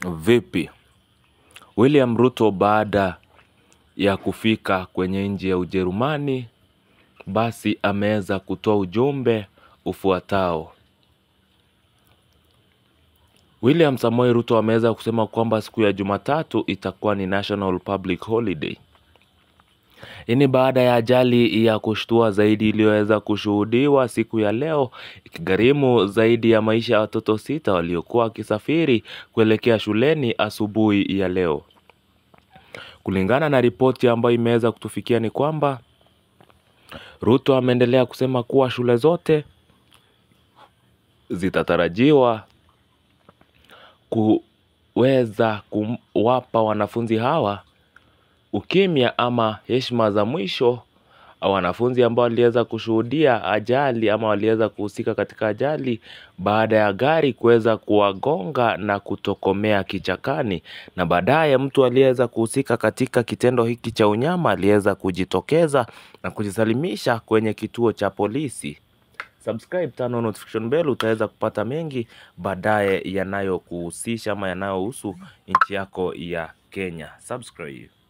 Vipi? William Ruto baada ya kufika kwenye nchi ya Ujerumani basi ameweza kutoa ujumbe ufuatao. William Samoei Ruto ameweza kusema kwamba siku ya Jumatatu itakuwa ni National Public Holiday. Hii ni baada ya ajali ya kushtua zaidi iliyoweza kushuhudiwa siku ya leo ikigharimu zaidi ya maisha ya watoto sita waliokuwa wakisafiri kuelekea shuleni asubuhi ya leo. Kulingana na ripoti ambayo imeweza kutufikia ni kwamba Ruto ameendelea kusema kuwa shule zote zitatarajiwa kuweza kuwapa wanafunzi hawa ukimya ama heshima za mwisho wanafunzi ambao waliweza kushuhudia ajali ama waliweza kuhusika katika ajali baada ya gari kuweza kuwagonga na kutokomea kichakani na baadaye mtu aliyeweza kuhusika katika kitendo hiki cha unyama aliweza kujitokeza na kujisalimisha kwenye kituo cha polisi. Subscribe, turn on notification bell utaweza kupata mengi baadaye yanayokuhusisha ama yanayohusu nchi yako ya Kenya. Subscribe.